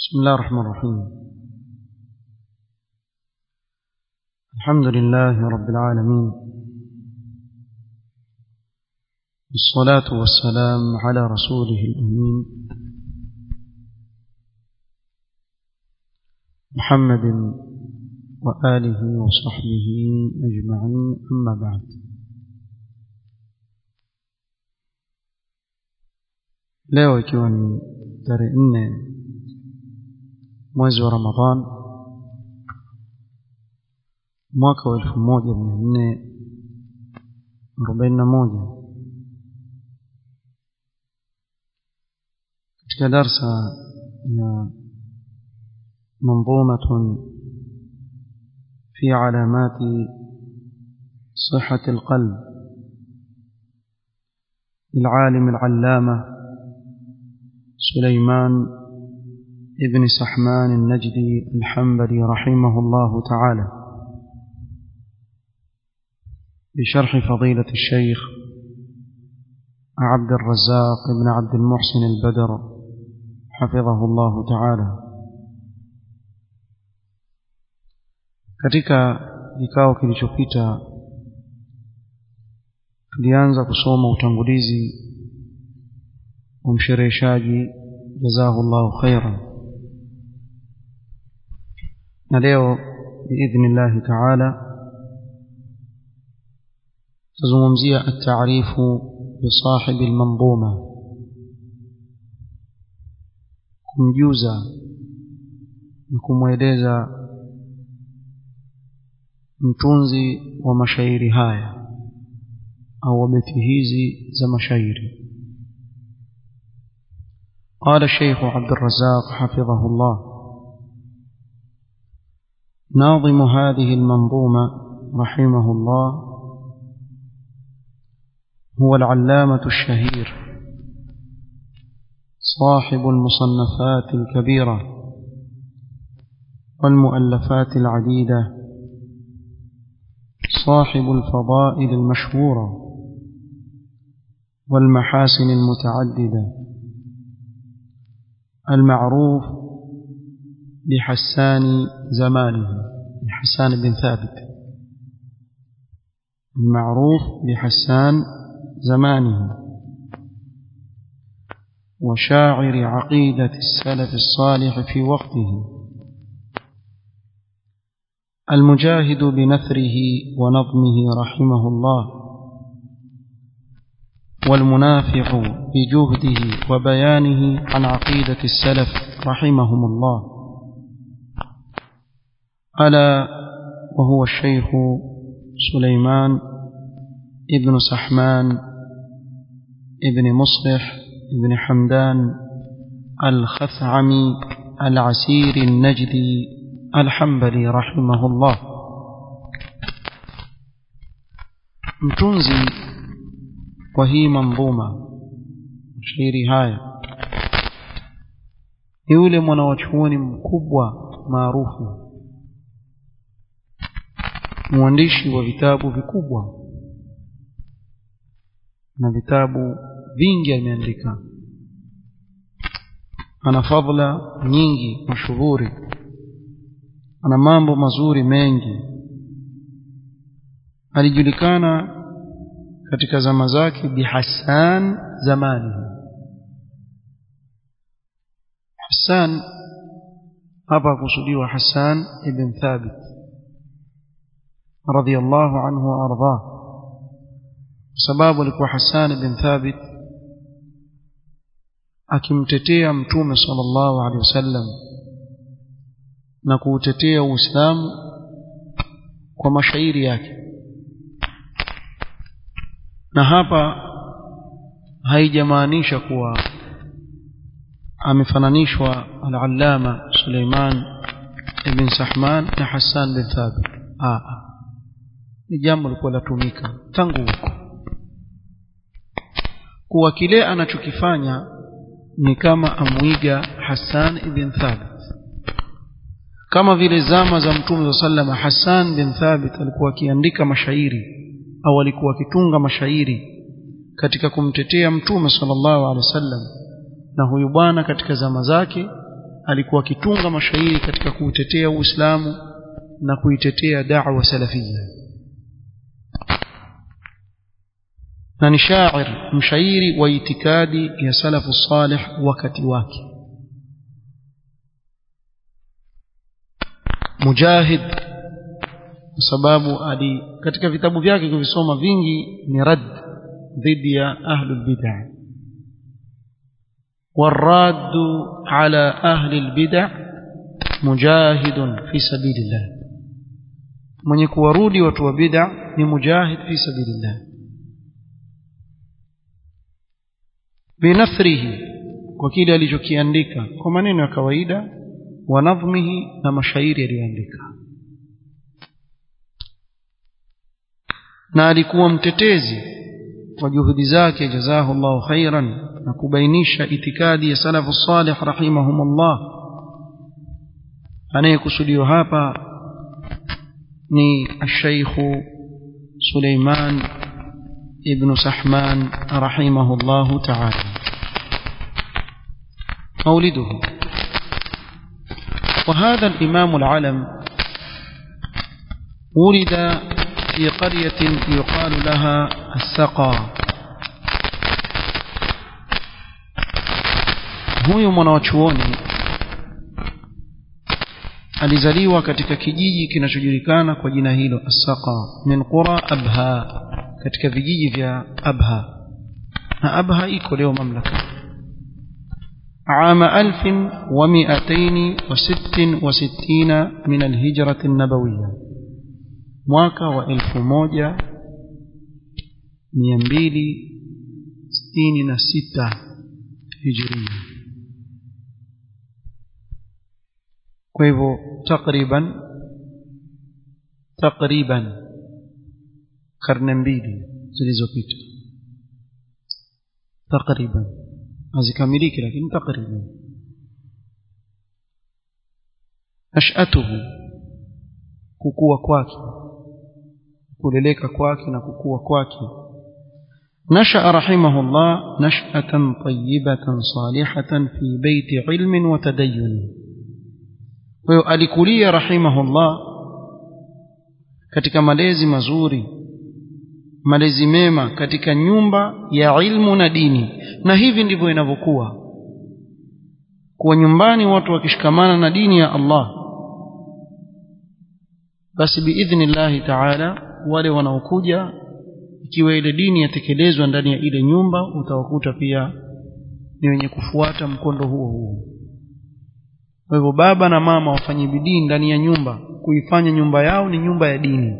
بسم الله الرحمن الرحيم الحمد لله رب العالمين والصلاة والسلام على رسوله الأمين محمد وآله وصحبه أجمعين أما بعد leo ikiwa ni tarehe nne mwezi wa ramadhan mwaka wa elfu moja mia nne arobaini na moja katika darsa ya منظومة في علامات صحة القلب للعالم العلامة سليمان ابن سحمان النجدي الحنبلي رحمه الله تعالى بشرح فضيلة الشيخ عبد الرزاق بن عبد المحسن البدر حفظه الله تعالى katika kikao kilichopita tulianza kusoma utangulizi wa mshereheshaji jazahu llahu khairan na leo biidhnillahi taala tazungumzia ataarifu bisahibi lmanzuma kumjuza na kumweleza mtunzi wa mashairi haya au wa beti hizi za mashairi قال الشيخ عبد الرزاق حفظه الله ناظم هذه المنظومة رحمه الله هو العلامة الشهير صاحب المصنفات الكبيرة والمؤلفات العديدة صاحب الفضائل المشهورة والمحاسن المتعددة المعروف بحسان زمانه بحسان بن ثابت المعروف بحسان زمانه وشاعر عقيدة السلف الصالح في وقته المجاهد بنثره ونظمه رحمه الله والمنافح بجهده وبيانه عن عقيدة السلف رحمهم الله ألا وهو الشيخ سليمان ابن سحمان ابن مصلح ابن حمدان الخثعمي العسير النجدي الحنبلي رحمه الله mtunzi wa hii manzuma shairi haya ni yule mwanawachuoni mkubwa maarufu mwandishi wa vitabu vikubwa na vitabu vingi ameandika ana fadhila nyingi mashuhuri ana mambo mazuri mengi alijulikana katika zama zake bihassan zamani hassan hapa kusudiwa hassan ibn thabit radiyallahu anhu waardah sababu alikuwa hassan ibn thabit akimtetea mtume sallallahu alaihi wasallam na kuutetea uislamu kwa mashairi yake na hapa haijamaanisha kuwa amefananishwa al-allama Suleiman ibn Sahman na Hassan bin Thabit ah ni jambo lilikuwa latumika tangu huko kuwa kile anachokifanya ni kama amwiga Hassan ibn Thabit kama vile zama za mtume sallama Hassan bin Thabit alikuwa akiandika mashairi au alikuwa akitunga mashairi katika kumtetea mtume sallallahu alaihi wasallam na huyu bwana katika zama zake alikuwa akitunga mashairi katika kuutetea Uislamu na kuitetea da'wa salafia na ni shair mshairi wa itikadi ya salafu salih wakati wake mujahid kwa sababu ali katika vitabu vyake kuvisoma vingi ni rad dhidi ya ahlul bid'ah والراد على أهل البدع مجاهد في سبيل الله من يكورودي وتو بدع مجاهد في سبيل الله بنثره وكيل alichokiandika kwa maneno ya kawaida wa nadhmihi na mashairi aliyoandika na alikuwa mtetezi kwa juhudi zake jazahu Allahu khairan na kubainisha itikadi ya salafu salih rahimahumullah anayekusudiwa hapa ni الشيخ سليمان ابن سحمان رحمه الله تعالى مولده وهذا الإمام العلم ولد في قرية يقال لها السقا huyu mwanawachuoni alizaliwa katika kijiji kinachojulikana kwa jina hilo As-Saqa min qura Abha katika vijiji vya Abha na Abha iko leo mamlaka عام ألف ومئتين وست وستين من الهجرة النبوية mwaka wa elfu moja mia mbili sitini na sita hijiria kwa hivyo takriban takriban karne mbili zilizopita takriban hazikamiliki lakini takriban nashatuhu kukua kwake kuleleka kwake na kukua kwake نشأ رحمه الله نشأة طيبة صالحة في بيت علم وتدين kwa alikulia rahimahullah katika malezi mazuri malezi mema katika nyumba ya ilmu na dini na hivi ndivyo inavyokuwa kuwa nyumbani watu wakishikamana na dini ya Allah basi biidhnillahi taala wale wanaokuja ikiwa ile dini yatekelezwa ndani ya ile nyumba utawakuta pia ni wenye kufuata mkondo huo huo kwa hivyo baba na mama wafanye bidii ndani ya nyumba kuifanya nyumba yao ni nyumba ya dini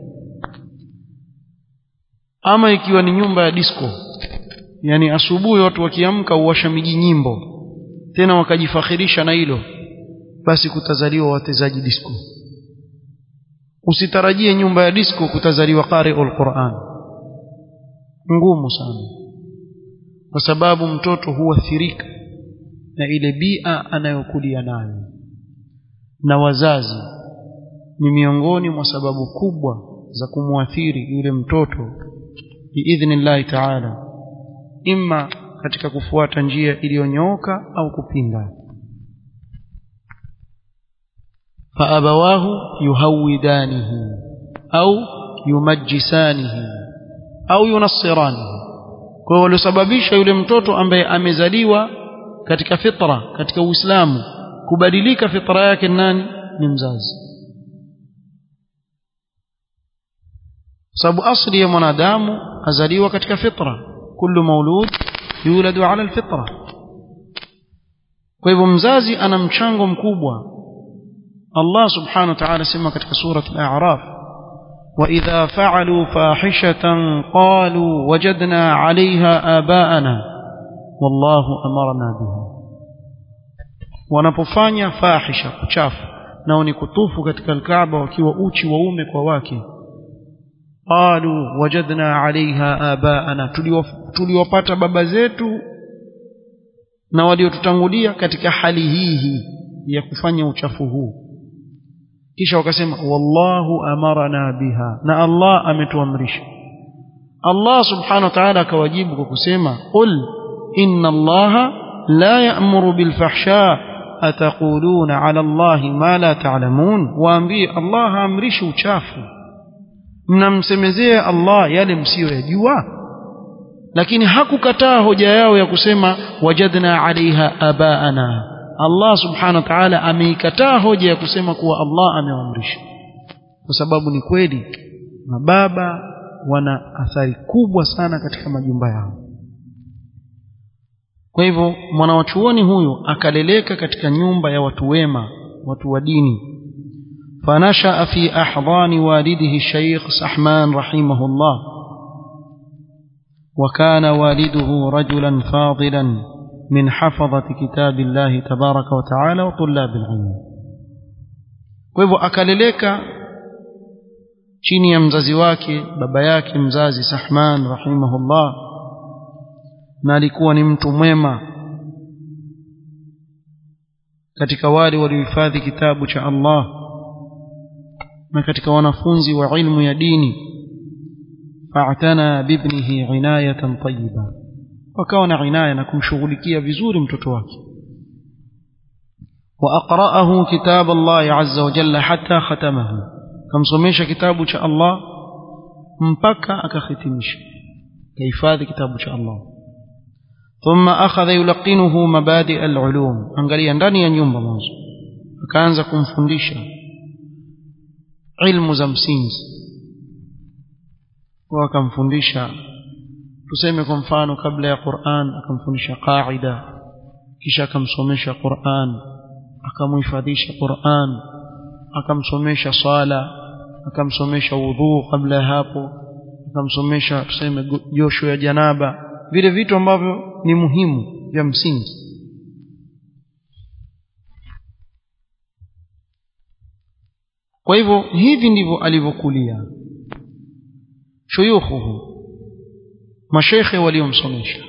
ama ikiwa ni nyumba ya disco yani asubuhi watu wakiamka uwasha miji nyimbo tena wakajifakhirisha na hilo basi kutazaliwa watezaji disco usitarajie nyumba ya disco kutazaliwa qari'ul Qur'an ngumu sana kwa sababu mtoto huathirika na ile bia anayokulia nayo na wazazi ni miongoni mwa sababu kubwa za kumwathiri yule mtoto biidhnillahi taala imma katika kufuata njia iliyonyooka au kupinda faabawahu yuhawidanihi au yumajjisanihi au yunassiranihi kwa hiyo waliosababisha yule mtoto ambaye amezaliwa katika fitra katika uislamu kubadilika fitra yake nani ni mzazi sababu asli ya mwanadamu azaliwa katika fitra kullu maulud yuladu ala alfitra kwa hivyo mzazi ana mchango mkubwa Allah subhanahu wa ta'ala sema katika sura al-a'raf وإذا فعلوا فاحشة قالوا وجدنا عليها آباءنا والله أمرنا بها wanapofanya fahisha kuchafu nao ni kutufu katika alkaaba wakiwa uchi waume kwa wake qalu wajadna alaiha abaana tuliwapata baba zetu na waliotutangulia katika hali hii hii ya kufanya uchafu huu kisha wakasema wallahu amarana biha na Allah ametuamrisha Allah subhanahu wa ta'ala akawajibu kwa kusema qul inna allaha la ya'muru bil fahsha ataquluna ala allahi ma la ta'lamun waambie allah haamrishi uchafu mnamsemezea allah yale msiyoyajua lakini hakukataa hoja yao ya kusema wajadna alaiha abaana allah subhanahu wa ta'ala ameikataa hoja ya kusema kuwa allah ameamrisha kwa sababu ni kweli mababa wana athari kubwa sana katika majumba yao kwa hivyo mwanawachuoni huyu akaleleka katika nyumba ya watu wema watu wa dini fanashaa fi ahdani walidihi shaykh sahman rahimahullah وكان والده رجلا فاضلا من حفظة كتاب الله تبارك وتعالى وطلاب العلم kwa akaleleka chini ya mzazi wake baba yake mzazi Sahman rahimahullah na alikuwa ni mtu mwema katika wale waliohifadhi kitabu cha Allah na katika wanafunzi wa ilmu ya dini fa'tana bibnihi inayatan tayyiba wakawa na inaya na kumshughulikia vizuri mtoto wake وأقرأه كتاب الله عز وجل حتى ختمه كم سميش كتاب شاء الله مبكى أكختمش كيفاذ كتاب شاء الله ثم أخذ يلقنه مبادئ العلوم أنقلي ndani ya nyumba mwanzo akaanza kumfundisha ilmu za msingi kwa akamfundisha tuseme kwa mfano kabla ya Qur'an akamfundisha qaida kisha akamsomesha Qur'an akamhifadhisha Qur'an akamsomesha swala akamsomesha wudhu kabla ya hapo akamsomesha tuseme josho ya janaba vile vitu ambavyo ni muhimu vya msingi kwa hivyo hivi ndivyo alivyokulia shuyukhuhu mashekhe waliomsomesha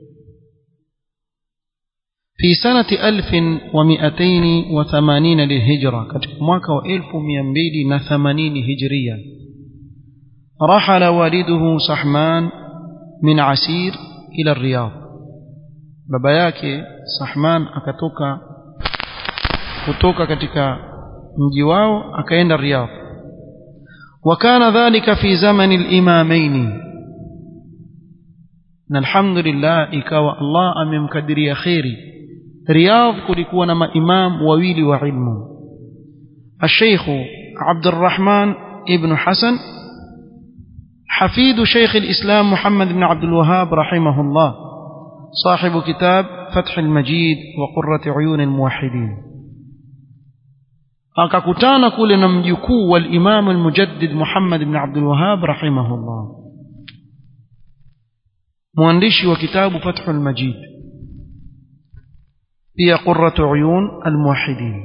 في سنة ألف ومئتين وثمانين للهجرة كتب مواكا وإلف ومئمبيل نثمانين هجريا رحل والده صحمان من عسير إلى الرياض baba yake Sahman akatoka kutoka katika mji wao akaenda Riyadh وكان ذلك في زمن الإمامين na alhamdulillah ikawa Allah amemkadiria kheri Riyadh kulikuwa na maimam wawili wa ilmu الشيخ عبد الرحمن ابن حسن حفيد شيخ الإسلام محمد بن عبد الوهاب رحمه الله صاحب كتاب فتح المجيد وقرة عيون الموحدين akakutana kule na mjukuu wa Imam al-Mujaddid Muhammad ibn Abdul Wahhab rahimahullah mwandishi wa kitabu Fathul Majid pia Qurratu Uyun al-Muwahhidin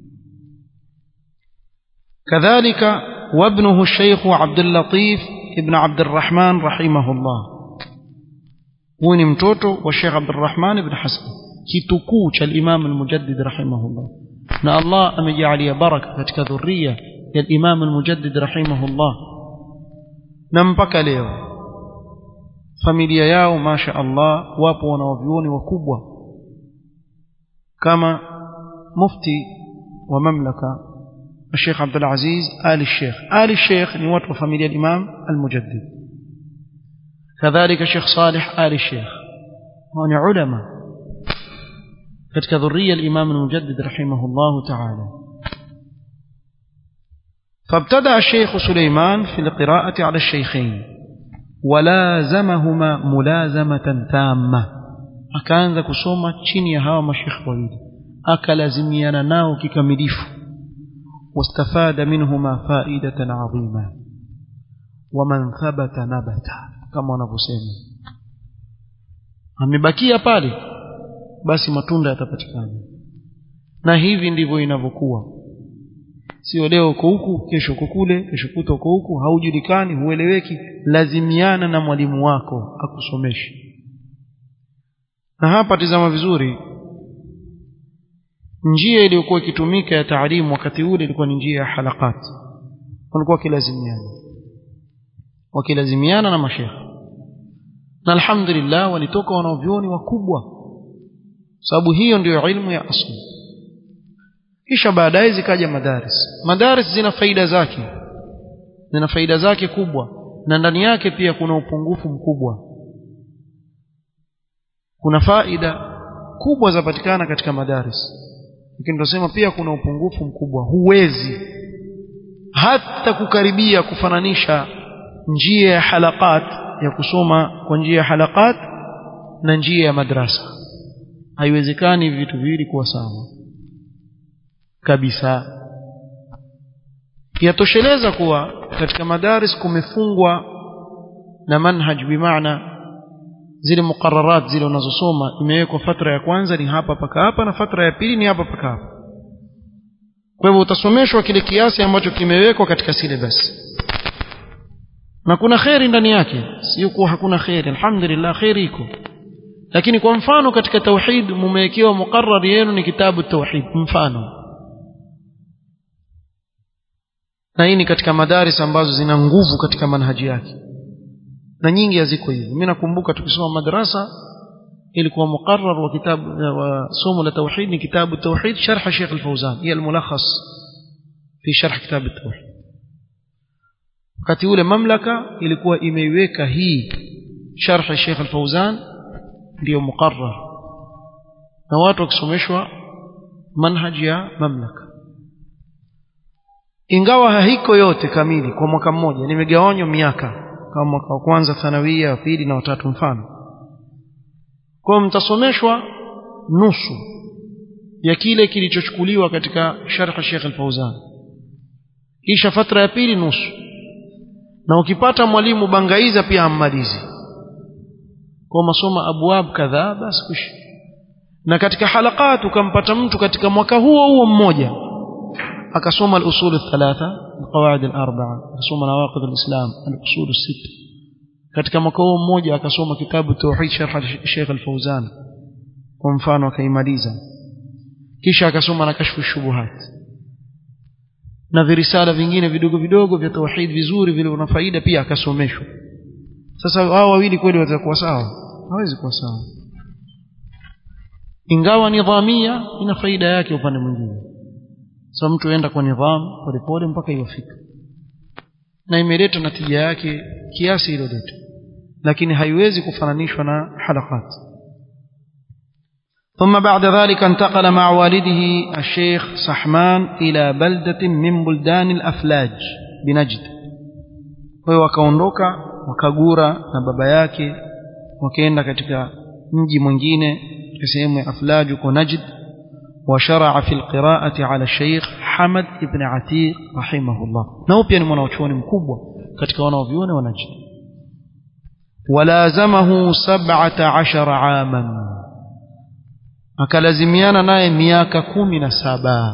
kadhalika وابنه الشيخ عبد اللطيف ابن عبد الرحمن رحمه الله هو ni mtoto wa Sheikh Abdul Rahman ibn Hasan kitukuu cha Imam al-Mujaddid rahimahullah na Allah amejalia baraka katika dhuria ya Imam al-Mujaddid rahimahullah na mpaka leo familia yao masha Allah wapo wanawavyuoni wakubwa kama mufti wa mamlaka الشيخ عبد العزيز آل الشيخ آل الشيخ نوات وفاميليا الإمام المجدد كذلك الشيخ صالح آل الشيخ هون علماء كتك ذرية الإمام المجدد رحمه الله تعالى فابتدأ الشيخ سليمان في القراءة على الشيخين ولازمهما ملازمة تامة akaanza kusoma chini ya hawa mashekhe wawili akalazimiana nao kikamilifu واستفاد منهما فائدة عظيمة ومن ثبت نبت كما wanavyosema amebakia pale basi matunda yatapatikana na hivi ndivyo inavyokuwa sio leo uko huku kesho uko kule kesho kuta uko huku haujulikani hueleweki lazimiana na mwalimu wako akusomeshe na hapa tizama vizuri njia iliyokuwa ikitumika ya taalimu wakati ule ilikuwa ni njia ya halakat walikuwa wakilazimiana wakilazimiana na mashekhe na alhamdulillah walitoka wanavyuoni wakubwa sababu hiyo ndiyo ilmu ya asli kisha baadaye zikaja madaris madaris zina faida zake zina faida zake kubwa na ndani yake pia kuna upungufu mkubwa kuna faida kubwa zapatikana katika madaris lakini tunasema pia kuna upungufu mkubwa huwezi hata kukaribia kufananisha njia ya halakat ya kusoma kwa njia ya halakat na njia ya madrasa haiwezekani vitu viwili kuwa sawa kabisa yatosheleza kuwa katika madaris kumefungwa na manhaj bimaana zile muqararat zile unazosoma imewekwa fatra ya kwanza ni hapa paka hapa na fatra ya pili ni hapa paka hapa kwa hivyo utasomeshwa kile kiasi ambacho kimewekwa katika syllabus na kuna kheri ndani yake sio kuwa hakuna kheri alhamdulillah kheri iko lakini kwa mfano katika tauhid mumewekewa muqarrar yenu ni kitabu tauhid mfano na hii ni katika madaris ambazo zina nguvu katika manhaji yake na nyingi haziko hivyo mimi nakumbuka tukisoma madrasa ilikuwa muqarrar wa kitabu wa somo la tauhid ni kitabu tauhid sharh Sheikh Al-Fawzan hiya al-mulakhas fi sharh kitab at-tauhid wakati ule mamlaka ilikuwa imeiweka hii sharh Sheikh Al-Fawzan ndio muqarrar na watu wakisomeshwa manhaji ya mamlaka ingawa haiko yote kamili kwa mwaka mmoja nimegawanywa miaka kama mwaka wa kwanza thanawia wa pili na watatu mfano kwa mtasomeshwa nusu ya kile kilichochukuliwa katika sharh Sheikh Al-Fauzan kisha fatra ya pili nusu na ukipata mwalimu bangaiza pia ammalizi kwa masoma abwab kadhaa basi kushi na katika halakat ukampata mtu katika mwaka huo huo mmoja akasoma al-usul al-thalatha al-qawaid al-arba'a akasoma nawaqid al-islam al-usul al-sita katika mwaka huo mmoja akasoma kitabu tauhid sharh Sheikh Al-Fauzan kwa mfano akaimaliza kisha akasoma na kashfu shubuhat na virisala vingine vidogo vidogo vya tauhid vizuri vile una faida pia akasomeshwa sasa hao wawili kweli watakuwa sawa hawezi kuwa sawa ingawa nidhamia ina faida yake upande mwingine sasa mtu aenda kwa nidhamu polepole mpaka iwafika na imeleta natija yake kiasi iliyoleta lakini haiwezi kufananishwa na halakat ثم بعد ذلك انتقل مع والده الشيخ صحمان إلى بلدة من بلدان الأفلاج بنجد وهو wakaondoka wakagura na baba yake wakaenda katika mji mwingine sehemu ya Aflaj uko Najd وشرع في القراءة على الشيخ حمد بن عتيق رحمه الله نو pia ni mwanachuoni mkubwa katika wanaoviona wa Najd ولازمه سبعة عشر عاما akalazimiana naye miaka kumi na saba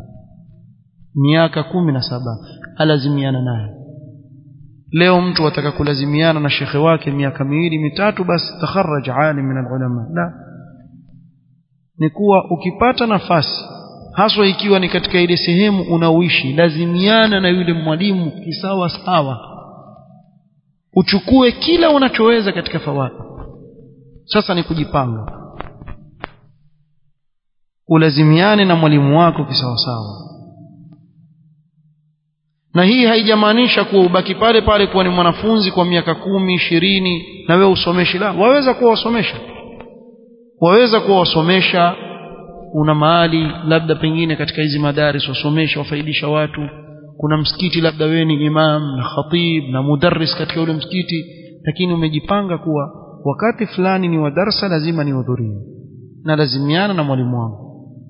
miaka kumi na saba alazimiana naye leo mtu ataka kulazimiana na shekhe wake miaka miwili mitatu basi takharaj alim min alulama la ni kuwa ukipata nafasi haswa ikiwa ni katika ile sehemu unaoishi lazimiana na yule mwalimu kisawa sawa uchukue kila unachoweza katika fawaid sasa ni kujipanga ulazimiane na mwalimu wako kisawasawa na hii haijamaanisha kuwa ubaki pale pale kuwa ni mwanafunzi kwa miaka kumi ishirini na wewe usomeshi la waweza kuwa wasomesha waweza kuwa wasomesha una mahali labda pengine katika hizi madaris wasomesha wafaidisha watu kuna msikiti labda wewe ni imam na khatib na mudarris katika ule msikiti lakini umejipanga kuwa wakati fulani ni wa darsa lazima nihudhurie na lazimiana na mwalimu wangu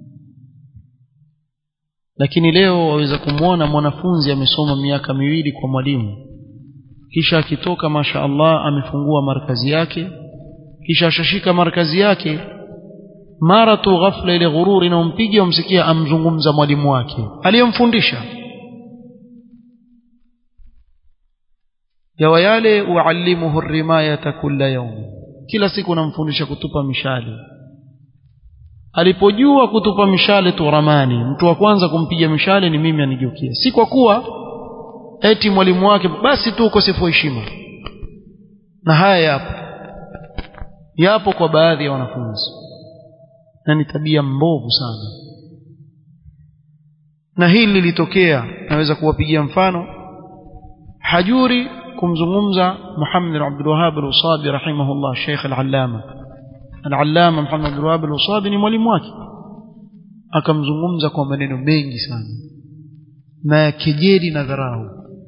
lakini leo waweza kumwona mwanafunzi amesoma miaka miwili kwa mwalimu kisha akitoka masha Allah amefungua markazi yake kisha ashashika markazi yake mara tu ghafla ile ghururi inaompiga umsikia amzungumza mwalimu wake aliyemfundisha yawa yale uallimuhu rimayata kulla yawm kila siku namfundisha kutupa mishale alipojua kutupa mishale tu ramani mtu wa kwanza kumpiga mishale ni mimi anigeukia si kwa kuwa eti mwalimu wake basi tu ukosefu wa heshima na haya yapo yapo kwa baadhi ya wanafunzi na ni tabia mbovu sana na hili lilitokea naweza kuwapigia mfano hajuri kumzungumza Muhammad bin Abdul Wahhab al-Usabi rahimahullah Sheikh al-Allama al-Allama Muhammad bin Abdul Wahhab al-Usabi ni mwalimu wake akamzungumza kwa maneno mengi sana na ya kejeli na dharau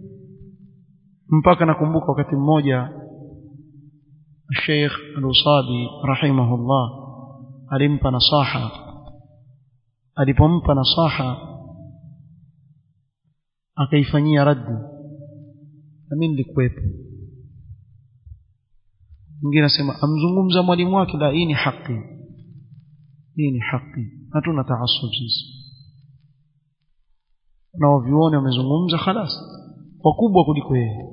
mpaka nakumbuka wakati mmoja Sheikh al-Usabi rahimahullah alimpa nasaha alipompa nasaha akaifanyia raddi na mimi nilikuwepo mwingine anasema amzungumza mwalimu wake la hii ni haki hii ni haki hatuna taasub sisi na wavyuoni wamezungumza khalas wakubwa kuliko yeye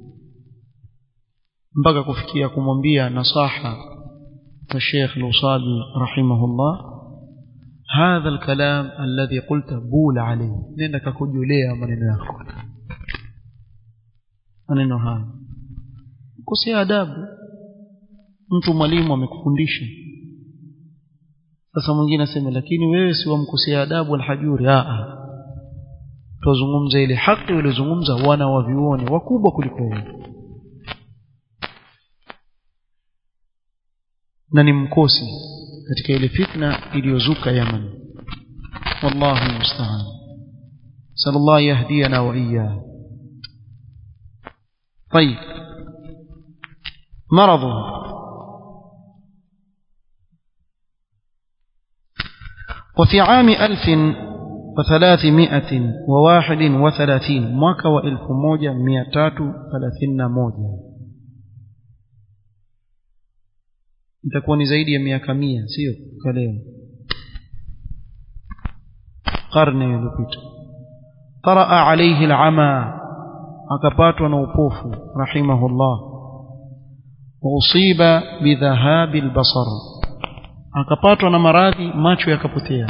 mpaka kufikia kumwambia nasaha kwa Sheikh Al-Usabi rahimahullah هذا الكلام الذي قلت بول عليه نenda kakujolea maneno yako maneno haya kosea adabu mtu mwalimu amekufundisha sasa mwingine aseme lakini wewe si wamkosea adabu alhajuri a a tuzungumza ile haki waliozungumza wana wa viuone wakubwa kuliko wewe na ni mkosi katika ile fitna iliyozuka Yaman wallahu musta'an sallallahu yahdiyana wa iyyah طيب مرضه وفي عام ألف وثلاثمائة وواحد وثلاثين موكا وإلف موجة مئتات ثلاثين موجة itakuwa ni zaidi ya miaka mia sio kwa leo karne iliyopita taraa alaihi alama akapatwa na upofu rahimahullah wausiba bidhahabi albasar akapatwa na maradhi macho yakapotea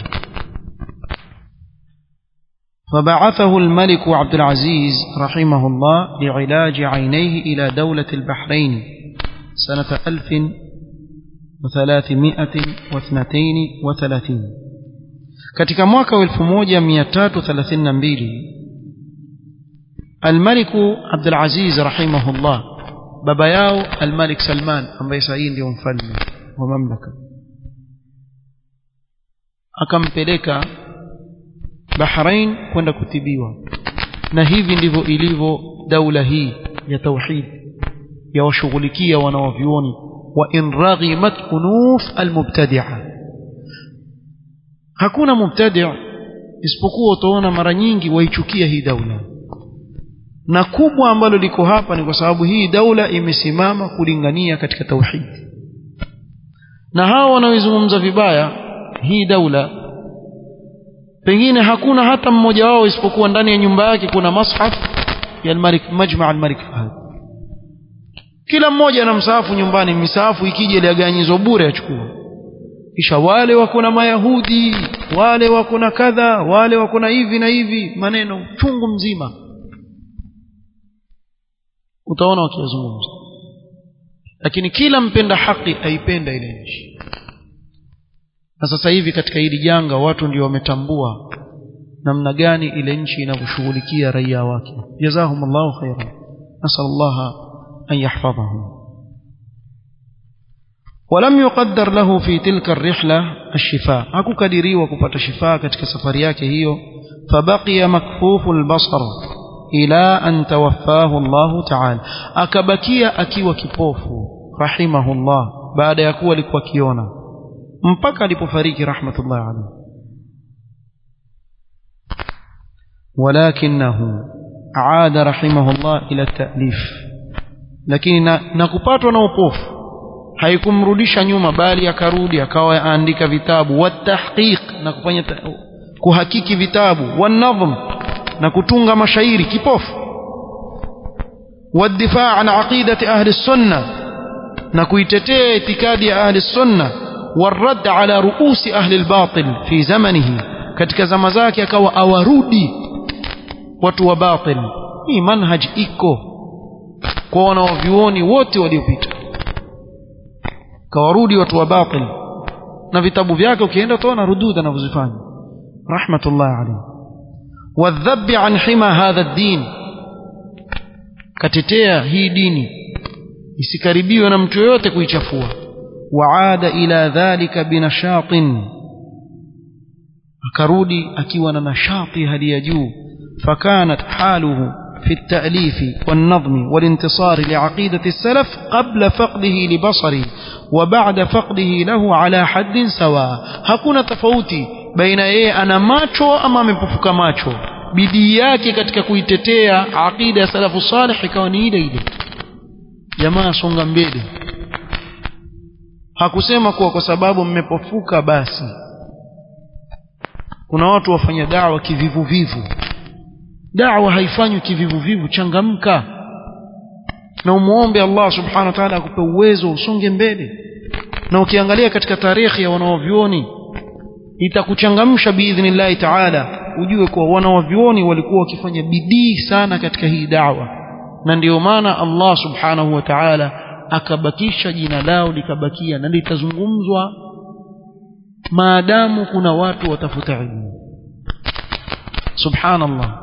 فبعثه الملك عبد العزيز رحمه الله لعلاج عينيه إلى دولة البحرين سنة ألف وثلاثمائة واثنتين وثلاثين katika mwaka wa 1332 almaliku abdulaziz rahimahullah baba yao almalik salman ambaye sahii ndio mfalme wa mamlaka akampeleka bahrain kwenda kutibiwa na hivi ndivyo ilivyo daula hii ya tauhid ya washughulikia wanaovyuoni وإن رغمت أنوف المبتدعة hakuna mubtadi' isipokuwa utaona mara nyingi waichukia hii daula na kubwa ambalo liko hapa ni kwa sababu hii daula imesimama kulingania katika tauhid na hawa wanaoizungumza vibaya hii daula pengine hakuna hata mmoja wao isipokuwa ndani ya nyumba yake kuna mashaf ya al-Malik Majma' al-Malik Fahd kila mmoja ana msaafu nyumbani misaafu ikija ile aganyizwa bure achukua kisha wale wako na mayahudi wale wako na kadha wale wako na hivi na hivi maneno chungu mzima utaona wakiyazungumza lakini kila mpenda haki aipenda ile nchi na sasa hivi katika hili janga watu ndio wametambua namna gani ile nchi inavyoshughulikia raia wake jazahumullahu khairan nasallallahu أن يحفظهم ولم يقدر له في تلك الرحلة الشفاء أكو كدري وكفة شفاء كتك سفرياك هيو فبقي مكفوف البصر إلى أن توفاه الله تعالى أكبكي أكي وكفوف رحمه الله بعد يكوى لكوكيونا mpaka alipofariki rahmatullahi alayhi walakinahu aada rahimahullah ila ta'lif lakini na, na kupatwa na upofu haikumrudisha nyuma bali akarudi akawa aandika vitabu watahqiq na kufanya kuhakiki vitabu wanadhm na kutunga mashairi kipofu والدفاع عن عقيدة أهل السنة نكويتتي اعتقاد أهل السنة والرد على رؤوس أهل الباطل في زمنه katika zama zake akawa awarudi watu wa batil hii manhaj iko kwa wanaovyuoni wote waliopita kawarudi watu wa batil na vitabu vyake ukienda utaona rudud anavyozifanya rahmatullahi alayhi wadhabi an hima hadha ddin katetea hii dini isikaribiwe na mtu yoyote kuichafua waada ila dhalika binashatin akarudi akiwa na nashati hali ya juu fakanat haluhu في التأليف والنظم والانتصار لعقيدة السلف قبل فقده لبصره وبعد فقده له على حد سواء hakuna tofauti baina yeye ana macho ama amepofuka macho bidii yake katika kuitetea aqida ya salafu salih ikawa ni ile ile jamaa songa mbele hakusema kuwa kwa sababu mmepofuka basi kuna watu wafanya dawa kivivuvivu dawa haifanywi kivivuvivu changamka na umuombe Allah subhanahu wa ta'ala akupe uwezo usonge mbele na ukiangalia katika tarehe ya wanaovyuoni itakuchangamsha biidhnillahi ta'ala ujue kuwa wanaovyuoni walikuwa wakifanya bidii sana katika hii dawa na ndiyo maana Allah subhanahu wa ta'ala akabakisha jina lao likabakia na litazungumzwa maadamu kuna watu watafuta ilmu subhanallah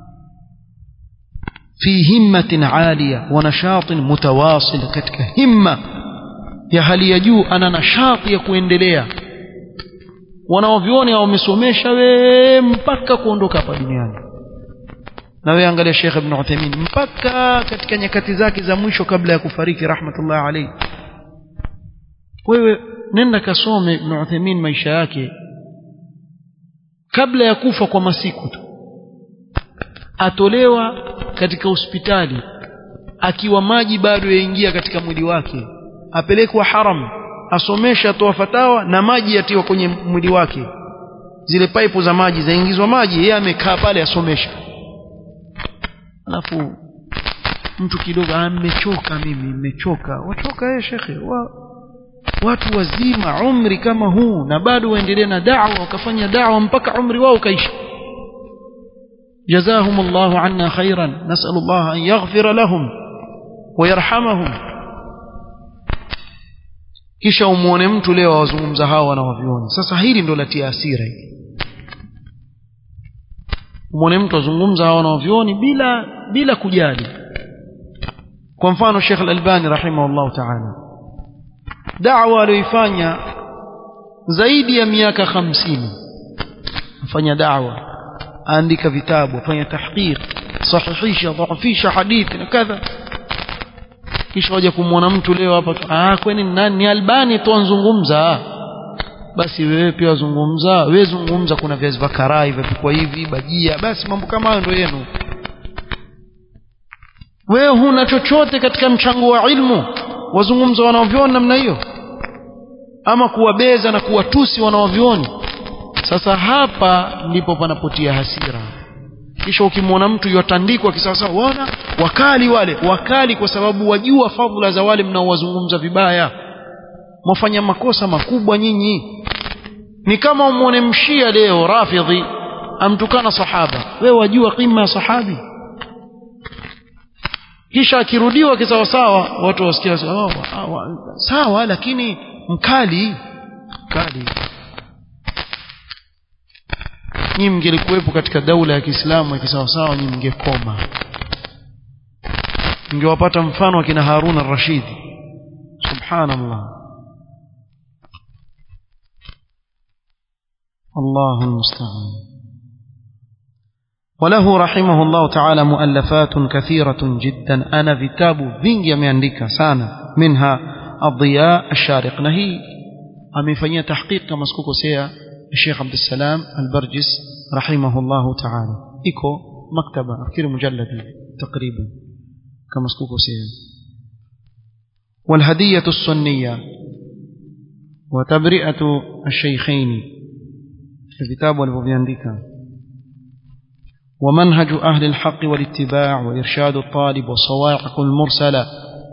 في همة عالية ونشاط متواصل كتك همة ya hali ya juu ana nashati ya kuendelea wanaovyoni wamesomesha we mpaka kuondoka hapa duniani na wewe angalia Sheikh Ibn Uthaymeen mpaka katika nyakati zake za mwisho kabla ya kufariki rahmatullah alayhi wewe nenda kasome Ibn Uthaymeen maisha yake kabla ya kufa kwa masiku tu atolewa katika hospitali akiwa maji bado yaingia katika mwili wake apelekwa haram asomesha atoa fatawa na maji yatiwa kwenye mwili wake zile paipu za maji zaingizwa maji yeye amekaa pale asomesha alafu mtu kidogo amechoka mimi nimechoka wachoka yeye shekhe wa, watu wazima umri kama huu na bado waendelee na da'wa wakafanya da'wa mpaka umri wao kaisha جزاهم الله عنا خيرا نسأل الله أن يغفر لهم ويرحمهم kisha umuone mtu leo wazungumza hawa wanawavioni sasa hili ndo latia asira hili umuone mtu azungumza hawa wanawavioni bila bila kujali kwa mfano Sheikh Al-Albani rahimahullah ta'ala da'wa aliyoifanya zaidi ya miaka 50 afanya da'wa aandika vitabu afanya tahqiq sahihisha dhaifisha hadithi na kadha kisha waje kumwona mtu leo hapa ah kwani nani ni albani tu anzungumza basi wewe pia wazungumza wewe zungumza kuna viazi vya karai vipikwa hivi bajia basi mambo kama hayo ndio yenu wewe huna chochote katika mchango wa ilmu wazungumza wanaoviona namna hiyo ama kuwabeza na kuwatusi wanaovioni sasa hapa ndipo panapotia hasira kisha ukimwona mtu yotandikwa kisawasawa wana wakali wale wakali kwa sababu wajua fadhila za wale mnaowazungumza vibaya mwafanya makosa makubwa nyinyi ni kama umwone mshia leo rafidhi amtukana sahaba wewe wajua qima ya sahabi kisha akirudiwa kisawasawa watu wasikia oh, sawa lakini mkali mkali nyinyi mngelikuwepo katika daula ya Kiislamu ya kisawasawa nyinyi mngekoma mngewapata mfano wa kina Harun ar-Rashid subhanallah الله المستعان وله رحمه الله تعالى مؤلفات كثيرة جدا أنا كتاب vingi ameandika sana منها الضياء الشارق نهي amefanyia tahqiq kama sikukosea الشيخ عبد السلام البرجس رحمه الله تعالى إيكو مكتبة أفكر مجلد تقريبا كما سكوكو سيئا والهدية السنية وتبرئة الشيخين الكتاب والبوبيانديكا ومنهج أهل الحق والاتباع وإرشاد الطالب والصواعق المرسلة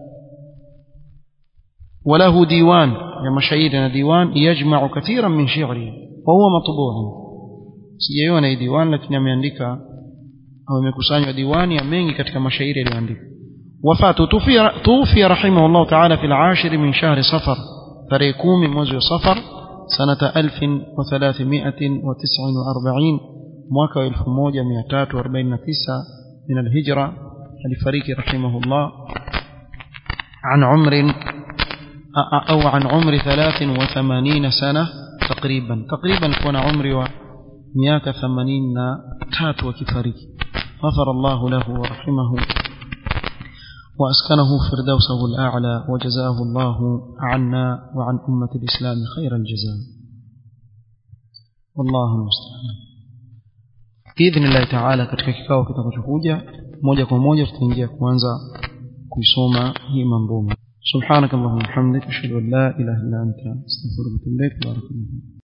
وله ديوان يا مشاهيرنا ديوان يجمع كثيرا من شعره وهو مطبوع sijaiona hii diwani lakini ameandika au imekusanywa diwani ya mengi katika mashairi yaliyoandika wafatu tuufia rahimahullah taala fi al-ashir min shahri safar tarehe kumi mwezi wa safar sanata 1349 mwaka wa 1349 min alhijra alifariki rahimahullah عن عمر أو عن عمر 83 سنة تقريبا تقريبا كون عمري ومياك 80 تات وكفاريك غفر الله له ورحمه وأسكنه فردوسه الأعلى وجزاه الله عنا وعن أمة الإسلام خير الجزاء والله المستعان بإذن الله تعالى katika kikao kitakachokuja moja kwa moja tutaingia kuanza kuisoma hii mambo سبحانك اللهم وبحمدك اشهد ان لا اله الا انت استغفرك واتوب اليك بارك الله